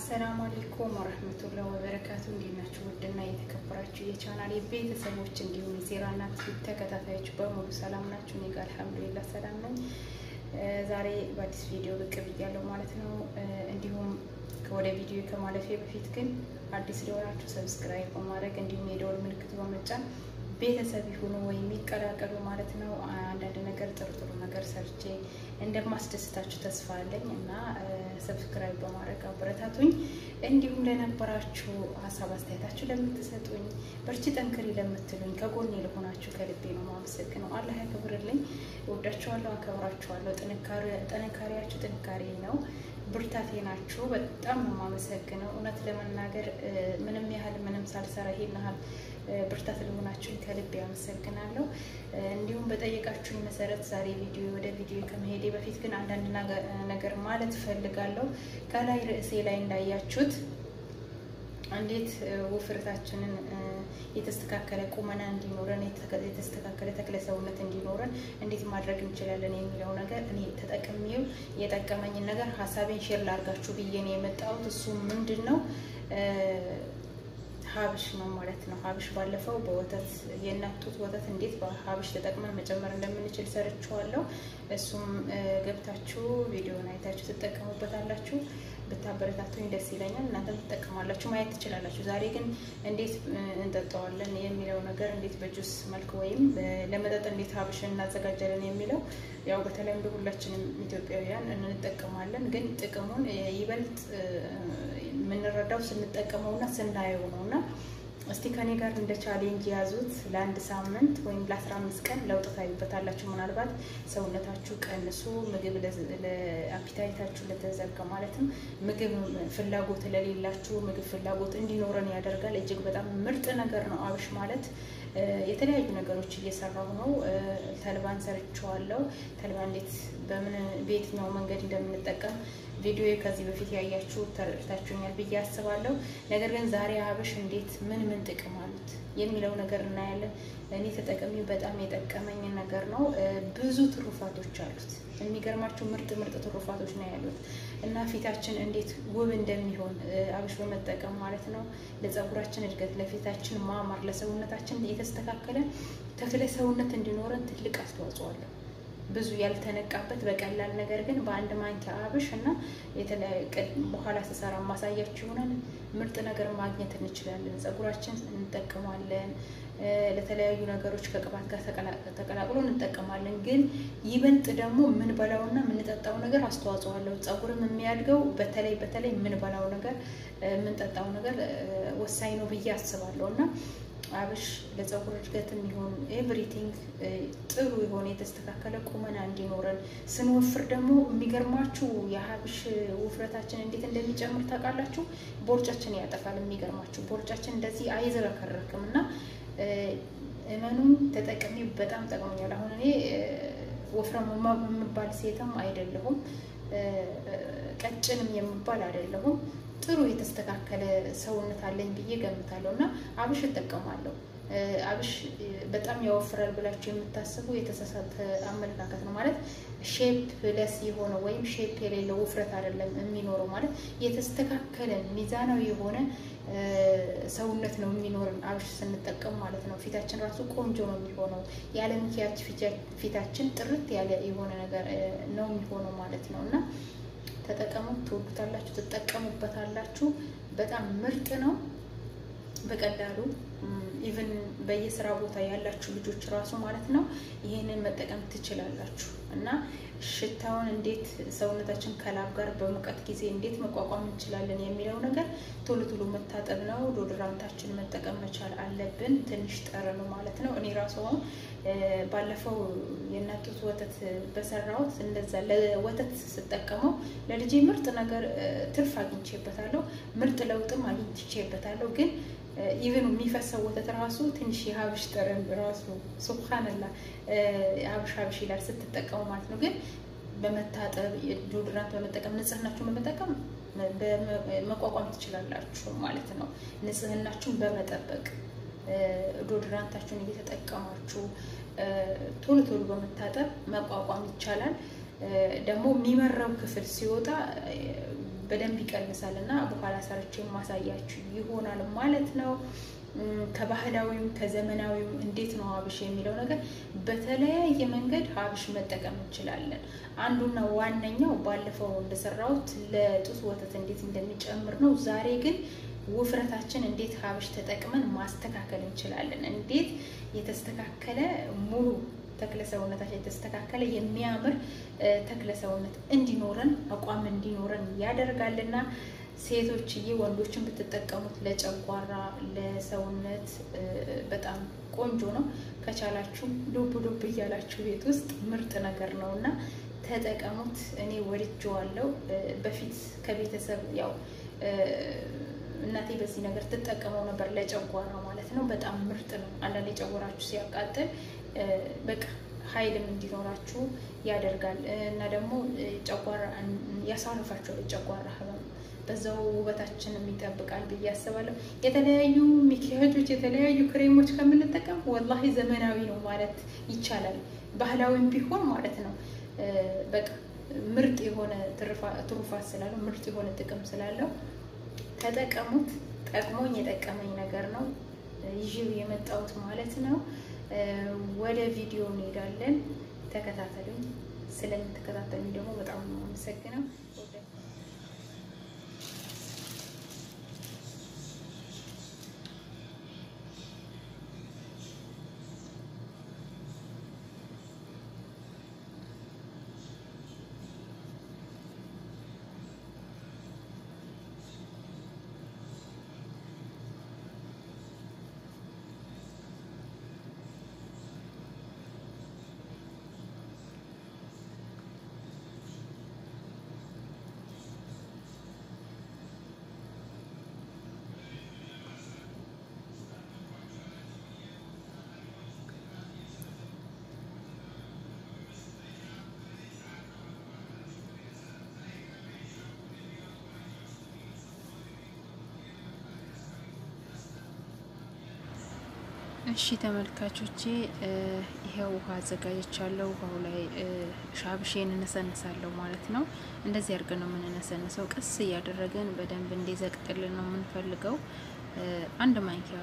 አሰላሙ አለይኩም ወረህመቱላህ ወበረካቱ። እንዴት ናችሁ? ውድና የተከበራችሁ የቻናሌ ቤተሰቦች እንዲሁም የሴራ እናት ተከታታዮች በሙሉ ሰላም ናችሁ? እኔ ጋር አልሐምዱሊላህ ሰላም ነኝ። ዛሬ በአዲስ ቪዲዮ ብቅ ብያለሁ ማለት ነው። እንዲሁም ወደ ቪዲዮ ከማለፌ በፊት ግን አዲስ ሊሆናችሁ ሰብስክራይብ በማድረግ እንዲሁም የደወል ምልክት በመጫን ቤተሰብ ይሁኑ ወይም የሚቀላቀሉ ማለት ነው። አንዳንድ ነገር ጥሩ ጥሩ ነገር ሰርቼ እንደማስደስታችሁ ተስፋ አለኝ እና ሰብስክራይብ በማድረግ አበረታቱኝ። እንዲሁም ለነበራችሁ ሀሳብ አስተያየታችሁ ለምትሰጡኝ፣ በርቺ ጠንክሪ ለምትሉኝ፣ ከጎኔ ለሆናችሁ ከልቤ ነው ማመሰግነው። አላህ ያክብርልኝ። እወዳችኋለሁ፣ አከብራችኋለሁ። ጥንካሬያችሁ ጥንካሬ ነው ብርታቴ ናችሁ። በጣም ነው የማመሰግነው። እውነት ለመናገር ምንም ያህል ምንም ሳልሰራ ይሄን ያህል ብርታት ለሆናችሁኝ ከልብ ያመሰግናለሁ። እንዲሁም በጠየቃችሁኝ መሰረት ዛሬ ቪዲዮ ወደ ቪዲዮ ከመሄዴ በፊት ግን አንዳንድ ነገር ማለት እፈልጋለሁ። ከላይ ርዕሴ ላይ እንዳያችሁት እንዴት ውፍረታችንን የተስተካከለ ቁመና እንዲኖረን የተስተካከለ ተክለ ሰውነት እንዲኖረን እንዴት ማድረግ እንችላለን የሚለው ነገር እኔ ተጠቅሜው የጠቀመኝን ነገር ሀሳቤን ሼር ላርጋችሁ ብዬ ነው የመጣሁት። እሱ ምንድን ነው? ሀብሽ ነው ማለት ነው። ሀብሽ ባለፈው በወተት የእናት ጡት ወተት እንዴት በሀብሽ ተጠቅመን መጨመር እንደምንችል ሰርችዋለሁ። እሱም ገብታችሁ ቪዲዮን አይታችሁ ትጠቀሙበታላችሁ። ብታበረታቱኝ ደስ ይለኛል። እናንተም ትጠቀማላችሁ፣ ማየት ትችላላችሁ። ዛሬ ግን እንዴት እንጠጣዋለን የሚለው ነገር እንዴት በጁስ መልክ ወይም ለመጠጥ እንዴት ሀብሽን እናዘጋጃለን የሚለው ያው በተለምዶ ሁላችንም ኢትዮጵያውያን እንጠቀማለን። ግን ጥቅሙን ይበልጥ የምንረዳው ስንጠቀመውና ስናየው ነው እና እስቲ ከኔ ጋር እንደ ቻሌንጅ የያዙት ለአንድ ሳምንት ወይም ለአስራ አምስት ቀን ለውጥ ታዩበታላችሁ። ምናልባት ሰውነታችሁ ቀንሱ፣ ምግብ ለአፒታይታችሁ ለተዘጋ ማለትም ምግብ ፍላጎት ለሌላችሁ ምግብ ፍላጎት እንዲኖረን ያደርጋል። እጅግ በጣም ምርጥ ነገር ነው አብሽ ማለት። የተለያዩ ነገሮች እየሰራሁ ነው። ተልባን ሰርቸዋለሁ። ተልባ እንዴት በምን በየትኛው መንገድ እንደምንጠቀም ቪዲዮ ከዚህ በፊት ያያችሁ ተረድታችሁኛል ብዬ አስባለሁ። ነገር ግን ዛሬ አብሽ እንዴት ምን ምን ጥቅም አሉት የሚለው ነገር እናያለን። እኔ ተጠቅሚው በጣም የጠቀመኝ ነገር ነው። ብዙ ትሩፋቶች አሉት። የሚገርማችሁ ምርጥ ምርጥ ትሩፋቶች ነው ያሉት እና ፊታችን እንዴት ውብ እንደሚሆን አብሽ በመጠቀም ማለት ነው። ለፀጉራችን እድገት፣ ለፊታችን ማማር፣ ለሰውነታችን የተስተካከለ ተክለ ሰውነት እንዲኖረን ትልቅ አስተዋጽኦ አለው። ብዙ ያልተነቃበት በቀላል ነገር ግን በአንድ ማንኪያ አብሽ እና በኋላ ስሰራ ማሳያችሁ ይሆናል። ምርጥ ነገር ማግኘት እንችላለን። ፀጉራችን እንጠቀማለን። ለተለያዩ ነገሮች ከቅባት ጋር ተቀላቅሎ እንጠቀማለን። ግን ይበልጥ ደግሞ የምንበላውና የምንጠጣው ነገር አስተዋጽኦ አለው። ፀጉርም የሚያድገው በተለይ በተለይ የምንበላው ነገር የምንጠጣው ነገር ወሳኝ ነው ብዬ አስባለሁ እና አብሽ ለፀጉር እድገትም ይሁን ኤቭሪቲንግ ጥሩ የሆነ የተስተካከለ ቁመና እንዲኖረን ስንወፍር ደግሞ የሚገርማችሁ የሀብሽ ውፍረታችን እንዴት እንደሚጨምር ታውቃላችሁ? ቦርጫችን ያጠፋል። የሚገርማችሁ ቦርጫችን እንደዚህ አይዝረከረክም እና እመኑም ተጠቅሜ በጣም ጠቅሞኛል። አሁን እኔ ወፍረም የምባል ሴትም አይደለሁም፣ ቀጭንም የምባል አይደለሁም። ጥሩ የተስተካከለ ሰውነት አለኝ ብዬ ገምታለሁ እና አብሽ እጠቀማለሁ። አብሽ በጣም ያወፍራል ብላችሁ የምታስቡ የተሳሳተ አመለካከት ነው። ማለት ሼፕ ለስ የሆነ ወይም ሼፕ የሌለው ውፍረት አይደለም የሚኖረው። ማለት የተስተካከለ ሚዛናዊ የሆነ ሰውነት ነው የሚኖርን አብሽ ስንጠቀም ማለት ነው። ፊታችን ራሱ ቆንጆ ነው የሚሆነው። ያለ ምክንያት ፊታችን ጥርት ያለ የሆነ ነገር ነው የሚሆነው ማለት ነው እና ተጠቀሙት፣ ትወዱታላችሁ፣ ትጠቀሙበታላችሁ። በጣም ምርጥ ነው። በቀላሉ ኢቭን በየስራ ቦታ ያላችሁ ልጆች ራሱ ማለት ነው ይህንን መጠቀም ትችላላችሁ እና ሽታውን እንዴት ሰውነታችን ከላብ ጋር በሙቀት ጊዜ እንዴት መቋቋም እንችላለን የሚለው ነገር ቶሎ ቶሎ መታጠብ ነው። ዶድራንታችን መጠቀም መቻል አለብን። ትንሽ ጠረኑ ማለት ነው። እኔ ራሱ አሁን ባለፈው የእናት ጡት ወተት በሰራሁት እንደዛ ለወተት ስጠቀመው ለልጄ ምርጥ ነገር ትርፍ አግኝቼበታለሁ። ምርጥ ለውጥም አግኝቼበታለሁ ግን ኢቨን የሚፈሰው ወተት ራሱ ትንሽ የሀብሽ ጠረን ራሱ ሱብሃንላ ሀብሽ ሀብሽ ይላል ስትጠቀሙ ማለት ነው። ግን በመታጠብ ዶድራንት በመጠቀም ንጽህናችሁን በመጠቀም መቋቋም ትችላላችሁ ማለት ነው። ንጽህናችሁን በመጠበቅ ዶድራንታችሁን እየተጠቀማችሁ ቶሎ ቶሎ በመታጠብ መቋቋም ይቻላል። ደግሞ የሚመራው ክፍል ሲወጣ በደንብ ይቀንሳል እና በኋላ ሰርቼ ማሳያችሁ ይሆናል ማለት ነው። ከባህላዊም ከዘመናዊም እንዴት ነው ሀብሽ የሚለው ነገር በተለያየ መንገድ ሀብሽ መጠቀም እንችላለን። አንዱና ዋነኛው ባለፈው እንደሰራሁት ለጡት ወተት እንዴት እንደሚጨምር ነው። ዛሬ ግን ውፍረታችን እንዴት ሀብሽ ተጠቅመን ማስተካከል እንችላለን። እንዴት የተስተካከለ ሙሉ ተክለ ሰውነታችን የተስተካከለ የሚያምር ተክለ ሰውነት እንዲኖረን አቋም እንዲኖረን ያደርጋልና ሴቶችዬ ወንዶችን ብትጠቀሙት ለጨጓራ ለሰውነት በጣም ቆንጆ ነው። ከቻላችሁ ዱብ ዱብ እያላችሁ ቤት ውስጥ ምርጥ ነገር ነው እና ተጠቀሙት። እኔ ወድጄዋለሁ። በፊት ከቤተሰብ ያው እናቴ በዚህ ነገር ትጠቀመው ነበር ለጨጓራ ማለት ነው። በጣም ምርጥ ነው። አንዳንዴ ጨጓራችሁ ሲያቃጥል በቃ ኃይልም እንዲኖራችሁ ያደርጋል እና ደግሞ ጨጓራ ያሳርፋችኋል። ጨጓራ ህመም በዛው ውበታችንም ይጠብቃል ብዬ አስባለሁ። የተለያዩ ሚኪያጆች፣ የተለያዩ ክሬሞች ከምንጠቀም ወላሂ ዘመናዊ ነው ማለት ይቻላል። ባህላዊም ቢሆን ማለት ነው። በቃ ምርጥ የሆነ ትሩፋት ስላለው ምርጥ የሆነ ጥቅም ስላለው ተጠቀሙት። ጠቅሞኝ የጠቀመኝ ነገር ነው ይዤው የመጣሁት ማለት ነው። ወደ ቪዲዮ እንሄዳለን። ተከታተሉኝ። ስለምትከታተሉኝ ደግሞ በጣም ነው አመሰግነው። እሺ ተመልካቾቼ ይሄው ውሃ አዘጋጀቻለሁ። ውሃው ላይ ሻብሼን እነሰንሳለሁ ማለት ነው። እንደዚህ አድርገን ነው የምንነሰንሰው። ቀስ እያደረገን በደንብ እንዲዘቅጥልን ነው የምንፈልገው። አንድ ማንኪያ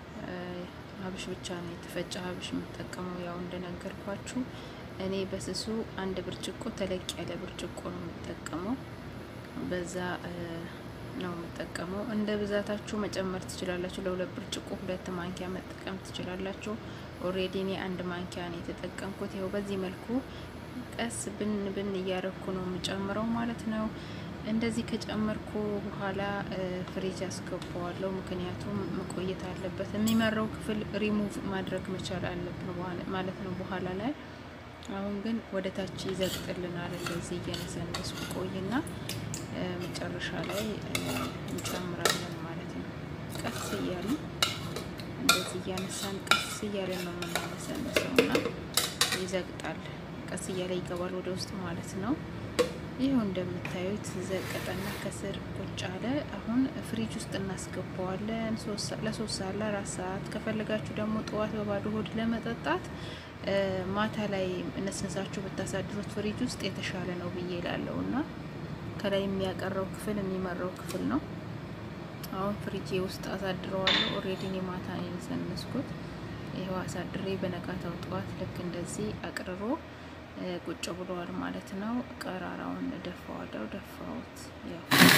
ሀብሽ ብቻ ነው የተፈጨ ሀብሽ የምጠቀመው። ያው እንደነገርኳችሁ እኔ በስሱ አንድ ብርጭቆ ተለቅ ያለ ብርጭቆ ነው የምጠቀመው። በዛ ነው የምጠቀመው። እንደ ብዛታችሁ መጨመር ትችላላችሁ። ለሁለት ብርጭቆ ሁለት ማንኪያ መጠቀም ትችላላችሁ። ኦሬዲ እኔ አንድ ማንኪያ ነው የተጠቀምኩት። ይኸው በዚህ መልኩ ቀስ ብን ብን እያረኩ ነው የምጨምረው ማለት ነው። እንደዚህ ከጨመርኩ በኋላ ፍሪጅ አስገባዋለሁ። ምክንያቱም መቆየት አለበት። የሚመራው ክፍል ሪሙቭ ማድረግ መቻል አለብን ማለት ነው በኋላ ላይ። አሁን ግን ወደ ታች ይዘግጥልናል። እንደዚህ እየነሰነስኩ ቆይና መጨረሻ ላይ እንጨምራለን ማለት ነው። ቀስ እያልን እንደዚህ እያነሳን ቀስ እያለን ነው የምናነሰንሰው እና ይዘግጣል። ቀስ እያለ ይገባል ወደ ውስጥ ማለት ነው። ይኸው እንደምታዩት ዘቀጠና ከስር ቁጭ አለ። አሁን ፍሪጅ ውስጥ እናስገባዋለን ለሶስት ሰዓት ለአራት ሰዓት ከፈለጋችሁ ደግሞ ጠዋት በባዶ ሆድ ለመጠጣት ማታ ላይ ነስነሳችሁ ብታሳድሩት ፍሪጅ ውስጥ የተሻለ ነው ብዬ እላለሁ እና ከላይ የሚያቀረው ክፍል የሚመራው ክፍል ነው። አሁን ፍሪጄ ውስጥ አሳድረዋለሁ። ኦሬዲ እኔ ማታ ነው የነሰነስኩት። ይኸው አሳድሬ በነጋታው ጠዋት ልክ እንደዚህ አቅርሮ ቁጭ ብለዋል ማለት ነው። ቀራራውን ደፋዋለሁ። ደፋውት ያው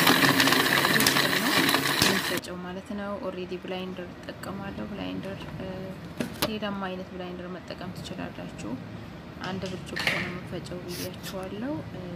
የሚፈጨው ማለት ነው። ኦሬዲ ብላይንደር እጠቀማለሁ። ብላይንደር ሌላም አይነት ብላይንደር መጠቀም ትችላላችሁ። አንድ ብርጭቆ ነው የምፈጨው ብያችኋለሁ።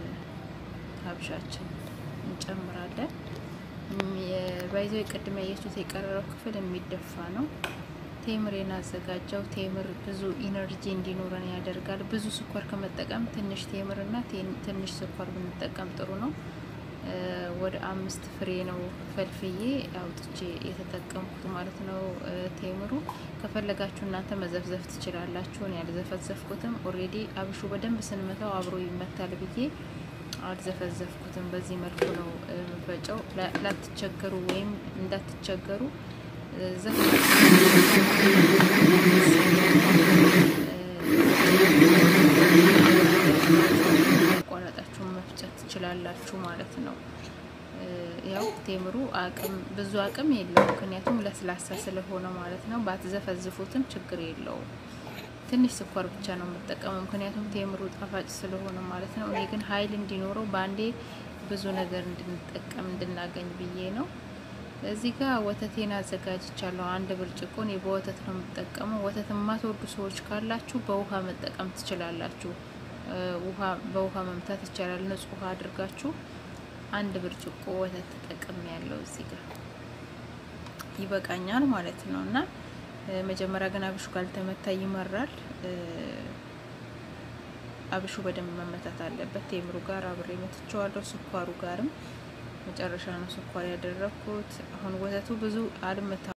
ሀብሻችን እንጨምራለን። ባይዞ ቅድም ያየችሁት የቀረረው ክፍል የሚደፋ ነው። ቴምሬን አዘጋጀው። ቴምር ብዙ ኢነርጂ እንዲኖረን ያደርጋል። ብዙ ስኳር ከመጠቀም ትንሽ ቴምርና ትንሽ ስኳር ብንጠቀም ጥሩ ነው። ወደ አምስት ፍሬ ነው ፈልፍዬ አውጥቼ የተጠቀምኩት ማለት ነው። ቴምሩ ከፈለጋችሁ እናንተ መዘፍዘፍ ትችላላችሁ። እኔ ያልዘፈዘፍኩትም ኦሬዲ አብሹ በደንብ ስንመታው አብሮ ይመታል ብዬ አልዘፈዘፍኩትም። በዚህ መልኩ ነው የምፈጨው። ላትቸገሩ ወይም እንዳትቸገሩ ዘፍ አቋራጣችሁን መፍጨት ትችላላችሁ ማለት ነው። ያው ቴምሩ አቅም ብዙ አቅም የለውም፣ ምክንያቱም ለስላሳ ስለሆነ ማለት ነው። ባትዘፈዝፉትም ችግር የለውም። ትንሽ ስኳር ብቻ ነው የምጠቀመው፣ ምክንያቱም ቴምሩ ጣፋጭ ስለሆነ ማለት ነው። እኔ ግን ኃይል እንዲኖረው በአንዴ ብዙ ነገር እንድንጠቀም እንድናገኝ ብዬ ነው። እዚህ ጋር ወተቴን አዘጋጅቻለሁ። አንድ ብርጭቆ እኔ በወተት ነው የምጠቀመው። ወተት የማትወዱ ሰዎች ካላችሁ በውሃ መጠቀም ትችላላችሁ። ውሃ በውሃ መምታት ይቻላል። ንጹህ ውሃ አድርጋችሁ አንድ ብርጭቆ ወተት ተጠቅም ያለው እዚህ ጋር ይበቃኛል ማለት ነው። እና መጀመሪያ ግን አብሹ ካልተመታ ይመራል። አብሹ በደንብ መመታት አለበት። ቴምሩ ጋር አብሬ መትቸዋለሁ። ስኳሩ ጋርም መጨረሻ ነው ስኳር ያደረኩት። አሁን ወተቱ ብዙ አልመታ